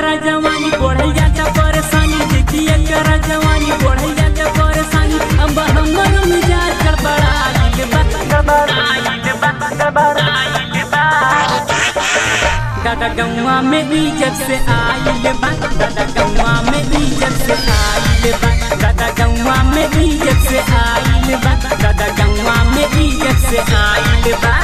करा जवानी बढ़ल जाता परेशानी देखिए करा जवानी बढ़ल जाता परेशानी अब हमर मिजाज गड़बड़ाइल बा गड़बड़ाइल बा गड़बड़ाइल बा दादा गौवा में भी जब से आइल बा दादा गौवा में भी जब से आइल बा दादा गौवा में भी जब से आइल बा दादा गौवा में भी जब से आइल बा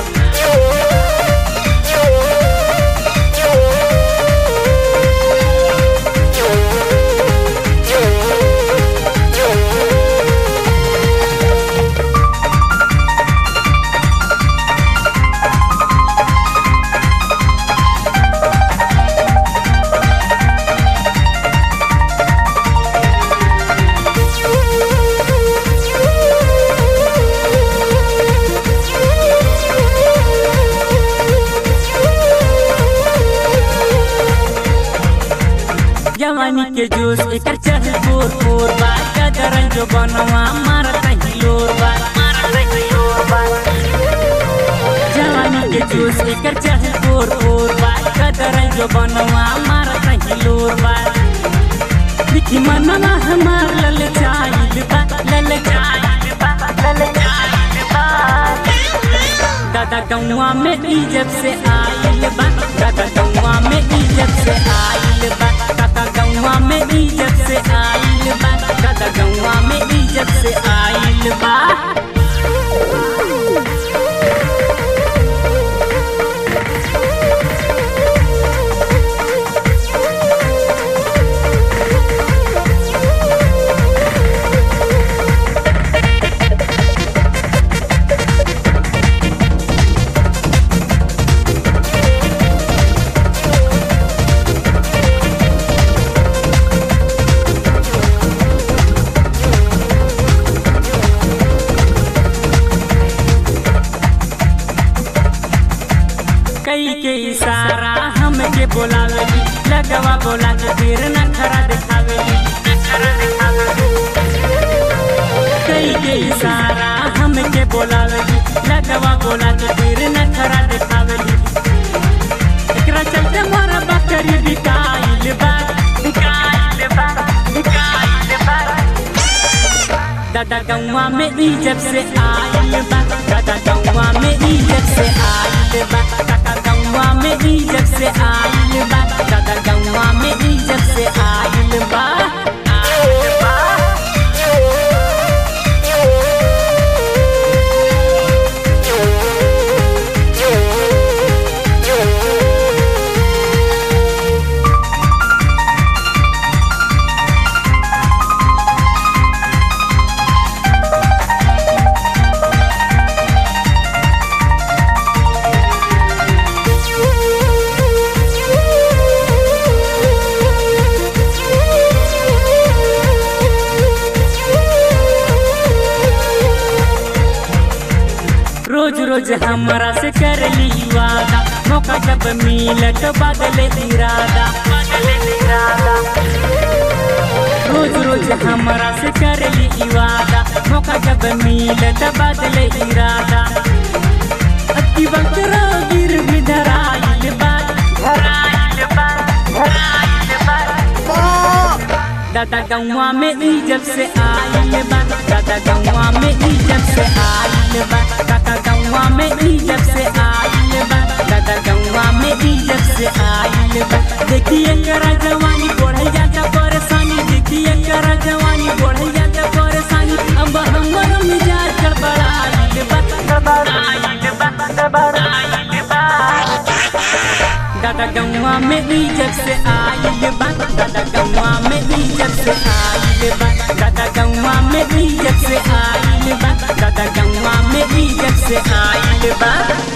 जवानी के जोश एकर चढ़ बोर बोर बा कदरन जो बनवा मारत हिलोर बा मारत हिलोर बा जवानी के जोश एकर चढ़ बोर बोर बा कदरन जो बनवा मारत हिलोर बा लिखी मनवा हमार लल चाइल बा लल चाइल बा लल चाइल बा दादा गौवा में इज्जत से आइल बा दादा गौवा में इज्जत से आइल बा दादा गौवा में इज्जत से आइल बा दादा गौवा में इज्जत से आइल बा कई के इशारा हमके बोलावेली लगवा बोला के फिर नखरा दिखावेली नखरा दिखावेली कई के इशारा हमके बोलावेली लगवा बोला के फिर नखरा दिखावेली एकरा चलते मोरा बकरी बिकाइल बा बिकाइल बा बिकाइल बा दादा गौवा में इज्जत से आइल बा दादा गौवा में इज्जत से आइल बा दादा गौवा में इज्जत से आइल बा दादा गौवा में इज्जत से आइल बा आइल बा रोज रोज हमरा से कर ली वादा मौका जब मिलत बदले इरादा बदले इरादा रोज रोज हमरा से कर ली वादा मौका जब मिलत बदले इरादा अति वक्त गिर भी धराइल बा धराइल बा धराइल बा दादा गौवा में इज्जत से आइल बा दादा गौवा में इज्जत से आइल बा दादा गौवा में इज्जत से आइल बा दादा गौवा में इज्जत से आइल बा देखिए करा जवानी बढ़ल जाता परेशानी देखिए करा जवानी बढ़ल जाता परेशानी अब हमर मिजाज गड़बड़ाइल बा गड़बड़ाइल बा गड़बड़ाइल बा दादा गौवा में इज्जत से आइल बा दादा गौवा में इज्जत से आइल बा दादा गौवा में इज्जत से आइल बा दादा गौवा में इज्जत से आइल बा